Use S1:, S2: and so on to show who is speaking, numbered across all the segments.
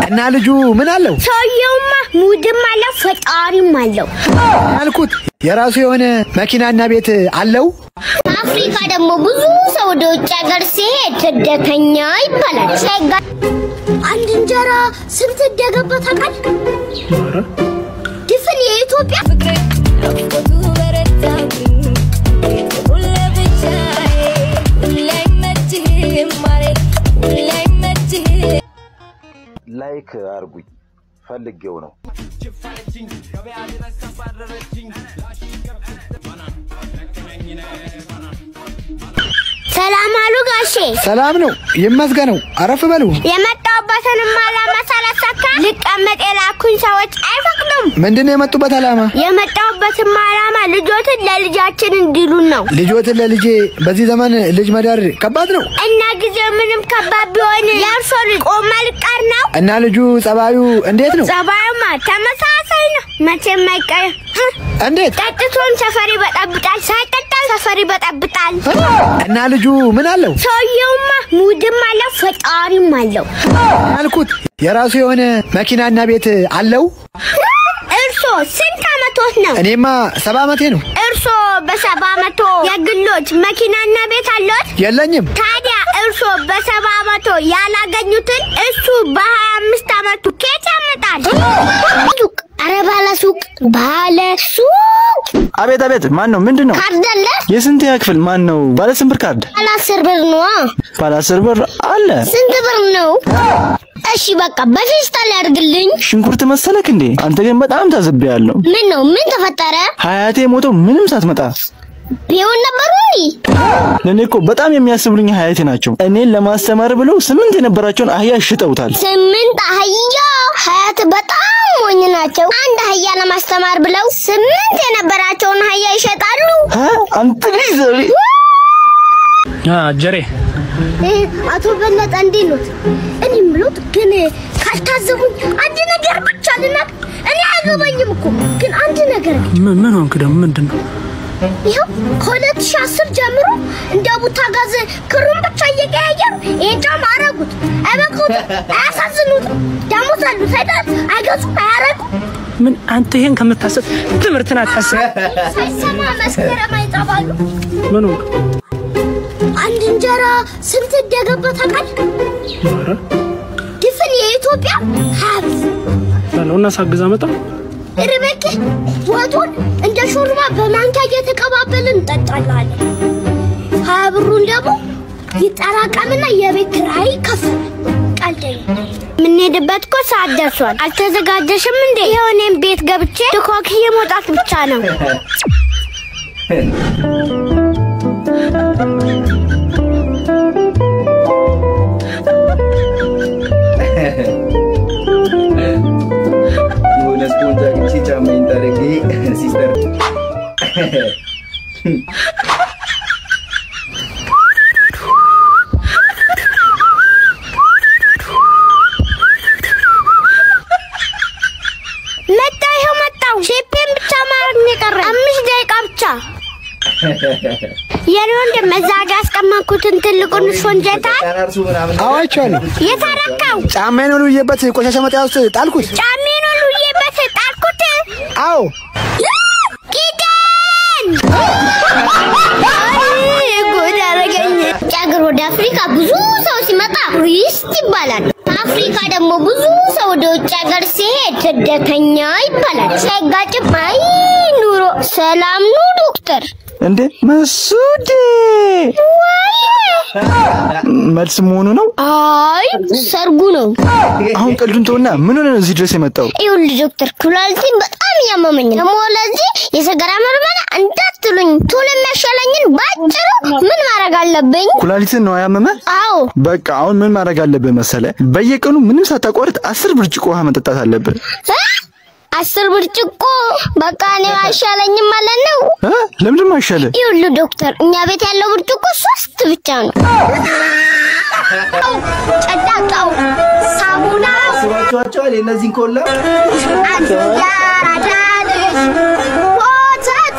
S1: እና ልጁ ምን አለው
S2: ሰውየውማ ሙድም አለው ፈጣሪም አለው።
S1: ያልኩት የራሱ የሆነ መኪናና ቤት አለው።
S2: አፍሪካ ደግሞ ብዙ ሰው ወደ ውጭ ሀገር ሲሄድ ስደተኛ ይባላል። ሳይጋ አንድ እንጀራ ስንት እንደገባ ታውቃለህ? ድፍን የኢትዮጵያ
S3: ላይክ አርጉኝ ፈልጌው ነው።
S2: ሰላም አሉ ጋሼ።
S1: ሰላም ነው ይመስገነው። አረፍ በሉ።
S2: የመጣሁበትንም ዓላማ ሳላሳካ ልቀመጥ የላኩኝ ሰዎች አይፈቅዱም።
S1: ምንድን ነው የመጡበት ዓላማ?
S2: የመጣሁበትም ዓላማ ልጆትን ለልጃችን እንዲሉን ነው
S1: ልጆትን ለልጄ በዚህ ዘመን ልጅ መዳር ከባድ ነው
S2: እና ጊዜው ምንም ከባድ ቢሆን የእርሶ ልጅ ቆማ ልቀር ነው።
S1: እና ልጁ ጸባዩ እንዴት ነው?
S2: ጸባዩማ ተመሳሳይ ነው፣ መቼም አይቀርም።
S1: እንዴት?
S2: ጠጥቶን ሰፈር ይበጠብጣል፣ ሳይጠጣ ሰፈር ይበጠብጣል።
S1: እና ልጁ ምን አለው
S2: ሰውየውማ ሙድም አለው ፈጣሪም አለው።
S1: ያልኩት የራሱ የሆነ መኪናና ቤት አለው።
S2: እርሶ ስንት አመቶት ነው?
S1: እኔማ ሰባ ዓመቴ ነው።
S2: እርሶ በሰባ አመቶ የግሎች መኪናና ቤት አለዎት?
S1: የለኝም።
S2: ታዲያ እርሶ በሰባ አመቶ ያላገኙትን እሱ በሀያ አምስት አመቱ ኬት ያመጣል? ሱቅ፣ ኧረ ባለ ሱቅ፣ ባለ ሱቅ
S4: አቤት አቤት፣ ማን ነው? ምንድን ነው?
S2: ካርድ አለ?
S4: የስንተኛ ክፍል ማን ነው? ባለ ስንት ብር ካርድ?
S2: ባለ አስር ብር ነዋ።
S4: ባለ አስር ብር አለ።
S2: ስንት ብር ነው? እሺ በቃ በፌስታል ያድርግልኝ።
S4: ሽንኩርት መሰለክ እንዴ? አንተ ግን በጣም ታዝቤያለሁ።
S2: ምን ነው? ምን ተፈጠረ?
S4: ሀያቴ ሞተው ምንም ሳትመጣ
S2: ቢሆን ነበሩ እንዲ
S4: ለእኔ እኮ በጣም የሚያስብሉኝ ሀያቴ ናቸው። እኔን ለማስተማር ብለው ስምንት የነበራቸውን አህያ ሽጠውታል።
S2: ስምንት አህያ ሀያት በጣም ሞኝ ናቸው። አንድ አህያ ለማስተማር ብለው ስምንት የነበራቸውን አህያ ይሸጣሉ።
S4: ሀ? አንተ ልጅ ዘሪ
S5: ጀሬ
S2: አቶ በለጠ እንዴት ኖት? እኔ የምሎት ግን ካልታዘቡኝ አንድ ነገር ብቻ ልናቅ። እኔ አይገባኝም እኮ ግን አንድ ነገር ግን
S5: ምን ምን ሆንክ ደግሞ? ምንድን ነው?
S2: ይኸው ከሁለት ሺህ አስር ጀምሮ እንደ ቡታ ጋዝ ክሩን ብቻ እየቀያየሩ ይህን ጫማ አረጉት። አይበቁት፣ አያሳዝኑት። ደሞዝ አሉት አይደል? አይገዙም፣ አያረጉም።
S5: ምን አንተ ይሄን ከምታስብ ትምህርትን አታስብ።
S2: ሳይሰማ መስከረም አይጠባሉ።
S5: ምን ሆንክ?
S2: አንድ እንጀራ ስንት እንደገባ ታውቃለህ?
S5: ኧረ
S2: ድፍን የኢትዮጵያ ሀብት
S5: በለው እና ሳግዛ መጣ።
S2: ርበክ ወጡን እንደ ሾርባ በማንኪያ እየተቀባበልን እንጠጣላለን። ሀያ ብሩን ደግሞ ይጠራቀምና የቤት ኪራይ ይከፍላል። ቀልደኛ የምንሄድበት እኮ ሰዓት ደርሷል። አልተዘጋጀሽም እንዴ? ይኸው እኔም ቤት ገብቼ ድኮክዬ መውጣት ብቻ ነው።
S6: የሆነ ስፖንጅ አግኝቼ ጫማዬን ጠርጌ ሲስተር
S2: መጣሁ፣ ይኸው መጣሁ። ሼፔን ብቻ ማድረግ ነው የቀረ። አምስት ደቂቃ ብቻ። የኔ ወንድም እዛ ጋ ያስቀመጥኩትን ትልቁን ሾንጀታል
S6: ቀናርሱ ምናምን
S1: አዋቸዋለሁ።
S2: የተረካው
S1: ጫማዬን ወልውዬበት ቆሻሻ መጣያ ውስጥ ጣልኩት።
S2: ጫሜን ሁሉዬበት ጣልኩት።
S1: አዎ
S2: ኪዳን አይ፣ ጉድ አደረገኝ። ውጭ ሀገር ወደ አፍሪካ ብዙ ሰው ሲመጣ ቱሪስት ይባላል። አፍሪካ ደግሞ ብዙ ሰው ወደ ውጭ ሀገር ሲሄድ ስደተኛ ይባላል። ሳይጋጭም አይ ኑሮ ሰላም ነው ዶክተር
S4: እንዴ መሱዴ መልስ መሆኑ ነው።
S2: አይ ሰርጉ ነው።
S4: አሁን ቀልዱን ተውና ምን ሆነ ነው እዚህ ድረስ የመጣው?
S2: ይኸውልህ ዶክተር ኩላሊቴን በጣም እያመመኝ ነው። ደግሞ ለዚህ የሰገራ ምርመራ እንዳትሉኝ ቶሎ የሚያሻለኝን ባጭሩ ምን ማድረግ አለብኝ?
S4: ኩላሊትን ነው ያመመ?
S2: አዎ
S4: በቃ አሁን ምን ማድረግ አለብህ መሰለ? በየቀኑ ምንም ሳታቋርጥ አስር ብርጭቆ ውሃ መጠጣት አለብህ።
S2: እ? አስር ብርጭቆ በቃ እኔ አይሻለኝም ማለት ነው።
S4: እ? ለምንድን ነው አይሻልህ?
S2: ይኸውልህ ዶክተር እኛ ቤት ያለው ብርጭቆ ሶስት ብቻ ነው። ጨዳቃው ሳሙና
S6: ስባቸዋቸዋል የእነዚህን ኮላ
S2: አንድ ያራዳ ልጅ ወተት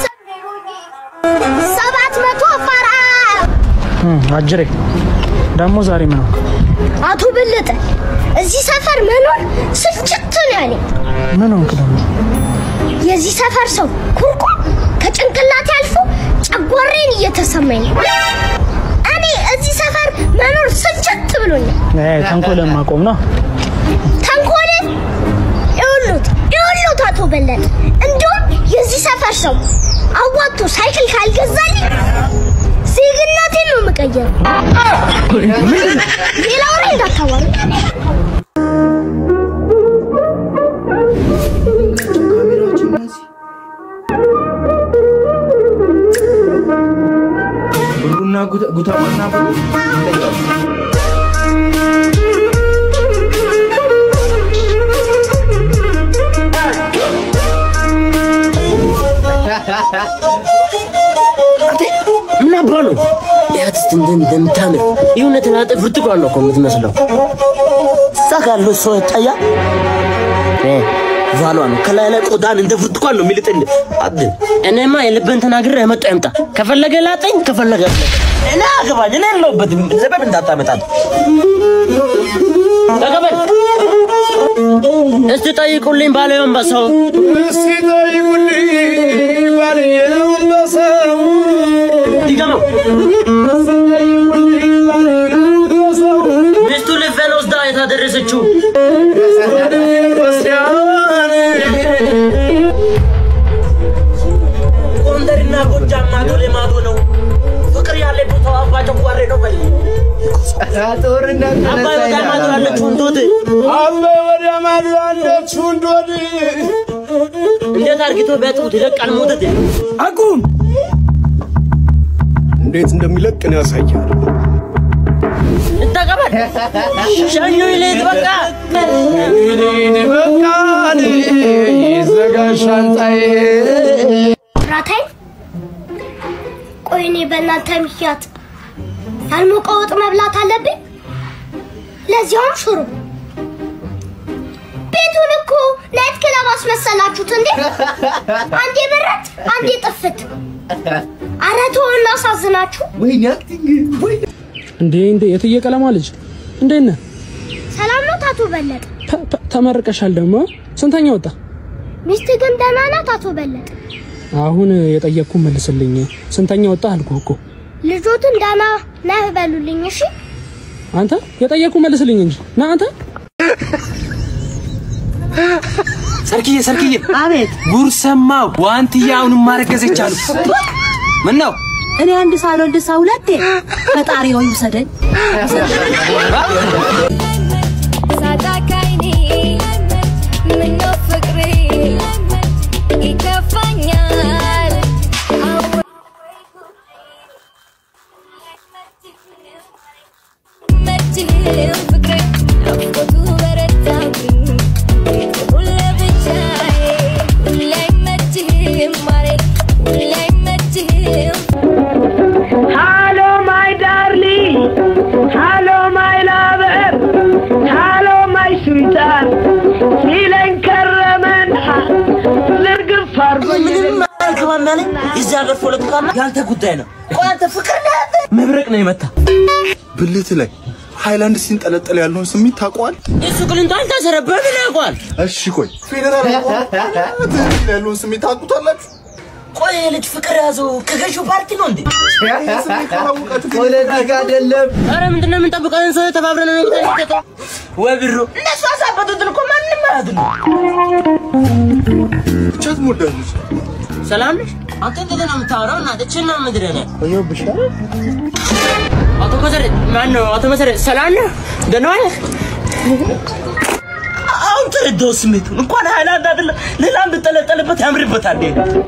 S2: ሰባት መቶ ፈራ
S5: አጅሬ ደግሞ ዛሬ ምን ሆንክ?
S2: አቶ በለጠ እዚህ ሰፈር መኖር ስልችት ነው ያለኝ።
S5: ምን ሆንክ ደግሞ?
S2: የዚህ ሰፈር ሰው ኩርኩም ከጭንቅላቴ አልፎ ጨጓራዬን እየተሰማኝ ነው። እኔ እዚህ ሰፈር መኖር ስልችት ብሎኛል።
S5: እ ተንኮልን ማቆም ነው።
S2: ተንኮል ይሁሉት ይሁሉት አቶ በለጠ እንዲሁም የዚህ ሰፈር ሰው አዋጥቶ ሳይክል ካልገዛልኝ ዜግነቴን ነው የምቀየረው። ሌላ ወሬ እንዳታወሩ።
S6: ብሩና ጉታ- ጉታማና ብሩ ይለያሉ።
S7: ምን አባ ነው ያት እስቲ እንደ እንደምታምር የእውነት ላጠ ብርቱካን ነው እኮ የምትመስለው። እዛ ጋር ያለው ሰው ይታያ ቫሏ ነው ከላይ ላይ ቆዳን እንደ ብርቱካን ነው የሚልጥል። አድን እኔማ የልብን ተናግሬ የመጣ ይምጣ። ከፈለገ ላጠኝ፣ ከፈለገ አስለቀኝ። እኔ አገባኝ። እኔ የለሁበትም። ዘበብ እንዳታመጣት ተቀበል። እስቲ ጠይቁልኝ ባለየውን በሰው ይገመው ሚስቱ ልፌን ወስዳ የታደረሰችው ጎንደርና ጎጃም ማዶ ለማዶ ነው። ፍቅር ያለ ቦታው አባ ጨጓሬ ነው። በል
S6: ጦርነት
S7: አባይ ወደ ማዶ ያለችው እንዶት እንዴት አርግቶ ቢያጥቡት ይለቃል ሞተት
S1: አቁም! እንዴት እንደሚለቅ ነው ያሳያል።
S7: እንተቀበል ሸኙ ይሌት በቃ
S2: ራታይ ቆይ እኔ በእናንተ ምክንያት ያልሞቀ ወጥ መብላት አለብኝ? ለዚያውም ሽሮ። ቤቱን እኮ ናይት ክለብ አስመሰላችሁት እንዴ! አንዴ በረት፣ አንዴ ጥፍት። ኧረ ተው እናሳዝናችሁ።
S6: ወይኔ አክቲንግ ወይኔ
S5: እንዴ እንዴ የትዬ ቀለማ ልጅ እንዴት ነህ?
S2: ሰላም ነው አቶ በለጠ?
S5: ተ- ተ- ተመርቀሻል ደግሞ ስንተኛ ወጣ?
S2: ሚስት ግን ደህና ናት አቶ በለጠ?
S5: አሁን የጠየቅኩ መልስልኝ። ስንተኛ ወጣ አልኩህ እኮ
S2: ልጆትን ደህና ነህ በሉልኝ እሺ።
S5: አንተ የጠየቅኩ መልስልኝ እንጂ ና አንተ
S8: ሰርክዬ ሰርክዬ፣ አቤት ጉር ሰማው። ዋንትያ አሁንም ማረገዘች አሉ። ምን ነው
S9: እኔ አንድ ሳልወልድ ሰው ሁለቴ ፈጣሪ ሆይ ውሰደኝ።
S10: ሳታካይኒ ምነው ፍቅሬ ይከፋኛል መችህም ፍቅሬ ናፍቆቱ በረታብኝ ሁሌ ብቻዬ ሁሌ አይመችህም ማሬ ሁሌ አይመችህም
S11: ሃሎ ማይ ዳርሊንግ ሃሎ ማይ ላቨር ሃሎ ማይ ስዊታር ሲለኝ ከረመና ዝርግፍ አርጎኝ
S7: ምንም አልገባም ያለኝ የዚህ ሀገር ፖለቲካና ያንተ ጉዳይ ነው። ቆይ አንተ ፍቅር ነህ አንተ?
S8: መብረቅ ነው የመታ
S12: ብልት ላይ ሃይላንድ ሲንጠለጠል ያለውን ስሜት ታውቀዋል?
S7: እሱ ቅልንጦ አልታሰረበት ምን ያውቀዋል?
S12: እሺ ቆይ ፌዴራል አቋም ያለውን ስሜት ታውቁታላችሁ?
S7: ቆይ ይሄ ልጅ ፍቅር ያዘው ከገዢው ፓርቲ ነው እንዴ?
S6: ፖለቲካ አይደለም።
S7: ኧረ ምንድን ነው የምንጠብቀው? ይሄን ሰው ተባብረን ነው የምንጠይቀው። ወይ ብሩ እነሱ አሳበቱትን እኮ ማንም አያድሉ።
S12: ብቻ ትሞዳለች።
S7: ሰላም ነሽ? አንተ እንዴት ነው የምታወራው? እና እችን ነው ምድረ ነው አቶ መሰረት ማን ነው? አቶ መሰረት ሰላም ነህ? ደህና ነህ? አሁን ተረዳው ስሜቱን። እንኳን ሃይላንድ አይደለም ሌላም ብጠለጠልበት ያምርበታል።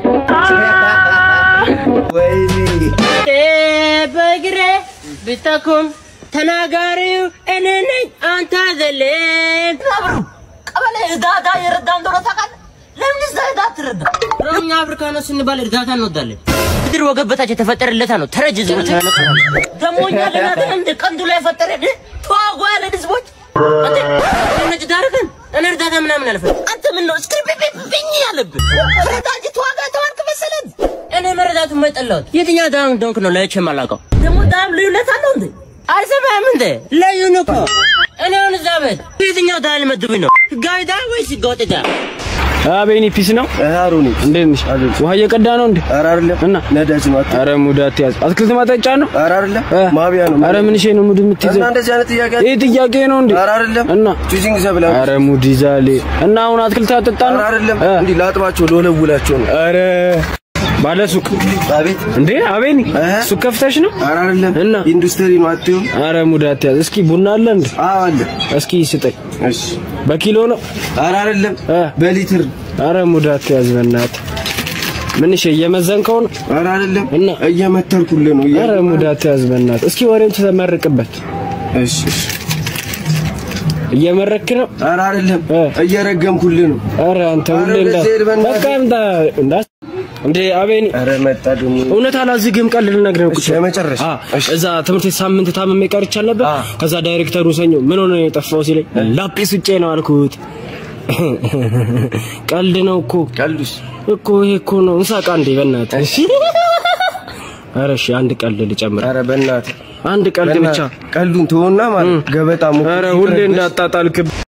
S6: ወይኔ
S7: በእግሬ ብጠኩም ተናጋሪው እኔ ነኝ አንተ አይደለም። አብሩ ቀበሌ እርዳታ የረዳ እንደሆነ ታውቃለህ? ለምን እዛ እርዳታ ትረዳ? እኛ አፍሪካኖች ስንባል እርዳታ እንወዳለን። ምድር ወገብ በታች የተፈጠረለታ ነው። ተረጅ ህዝቦች ነው። ደግሞ እኛ ልናት እንደ ቀንዱ ላይ ፈጠረን ተዋጓ ያለን ህዝቦች አንተ ነጭ ዳርገን እኔ እርዳታ ምናምን አልፈ አንተ ምን ነው እስክሪብኝ ያለብን ረዳ እንጂ ተዋጋ ተዋርክ መሰለን። እኔ መረዳቱ የማይጠላሁት የትኛው ዳም ዶንክ ነው ለይቼ የማላውቀው ደግሞ ዳም ልዩነት አለው እንዴ? አልሰማህም እንዴ? ለዩን እኮ እኔ አሁን እዛ ቤት የትኛው ዳል መድቡኝ ነው? ህጋዊ ዳል ወይስ ህገወጥ ዳል?
S13: አቤኒ ፒስ ነው።
S14: አሩኒ
S13: እንዴት ነሽ? ውሃ እየቀዳ ነው እንዴ?
S14: ኧረ አይደለም
S13: እና
S14: ነዳጅ ነው። አት-
S13: ኧረ ሙድ አትያዝ። አትክልት ማጠጫ ነው።
S14: ኧረ አይደለም ማቢያ ነው።
S13: ኧረ ምን ነው ሙድ የምትይዘው?
S14: እና እንደዚህ አይነት ጥያቄ
S13: ይህ ጥያቄ ነው እንዴ?
S14: ኧረ አይደለም
S13: እና
S14: ቹዚንግ ዘብላ
S13: ኧረ ሙድ ይዛሌ እና አሁን አትክልት አጠጣ ነው።
S14: ኧረ አይደለም እንዲህ ላጥባቸው ልወለውላቸው ነው።
S13: ኧረ ባለ ሱቅ
S14: አቤት
S13: እንዴ አቤኒ ሱቅ ከፍተሽ ነው?
S14: ኧረ አይደለም
S13: እና
S14: ኢንዱስትሪ ነው። አትይው
S13: ኧረ ሙድ አትያዝ። እስኪ ቡና አለ እንዴ?
S14: አዎ አለ።
S13: እስኪ ስጠኝ።
S14: እሺ
S13: በኪሎ ነው?
S14: ኧረ አይደለም በሊትር
S13: ኧረ ሙድ አትያዝ በእናትህ። ምን እሺ እየመዘንከው ነው?
S14: ኧረ አይደለም
S13: እና
S14: እየመተርኩልህ ነው።
S13: ኧረ ሙድ አትያዝ በእናትህ። እስኪ ወሬውን ተመርቅበት።
S14: እሺ እሺ
S13: እየመረክ ነው?
S14: ኧረ አይደለም እየረገምኩልህ ነው።
S13: ኧረ አንተ
S14: ኧረ
S13: ሁሌ እንዳ
S14: በዚህ ሄድ በእናትህ።
S13: በቃ እንዳ እንዳ እንዴ አቤኒ
S14: ኧረ መጣ ደግሞ
S13: እውነት አላዝግም። ቀልድ ልነግርህ ነው። ቁጭ በል።
S14: የመጨረሻ
S13: አ፣ እዛ ትምህርት ቤት ሳምንት ታምሜ ቀርቻል ነበር። ከዛ ዳይሬክተሩ ሰኞ ምን ሆነ ነው የጠፋው ሲለኝ ላጲስ ውጬ ነው አልኩት። ቀልድ ነው እኮ
S14: ቀልዱስ
S13: እኮ ይሄ እኮ ነው። እንሳቃ እንዴ በእናትህ። እሺ ኧረ እሺ አንድ ቀልድ ልጨምር።
S14: ኧረ በእናትህ
S13: አንድ ቀልድ ብቻ።
S14: ቀልዱን ተወና ማለት ገበጣ ሞቅ
S13: ኧረ ሁሌ እንዳጣጣልክ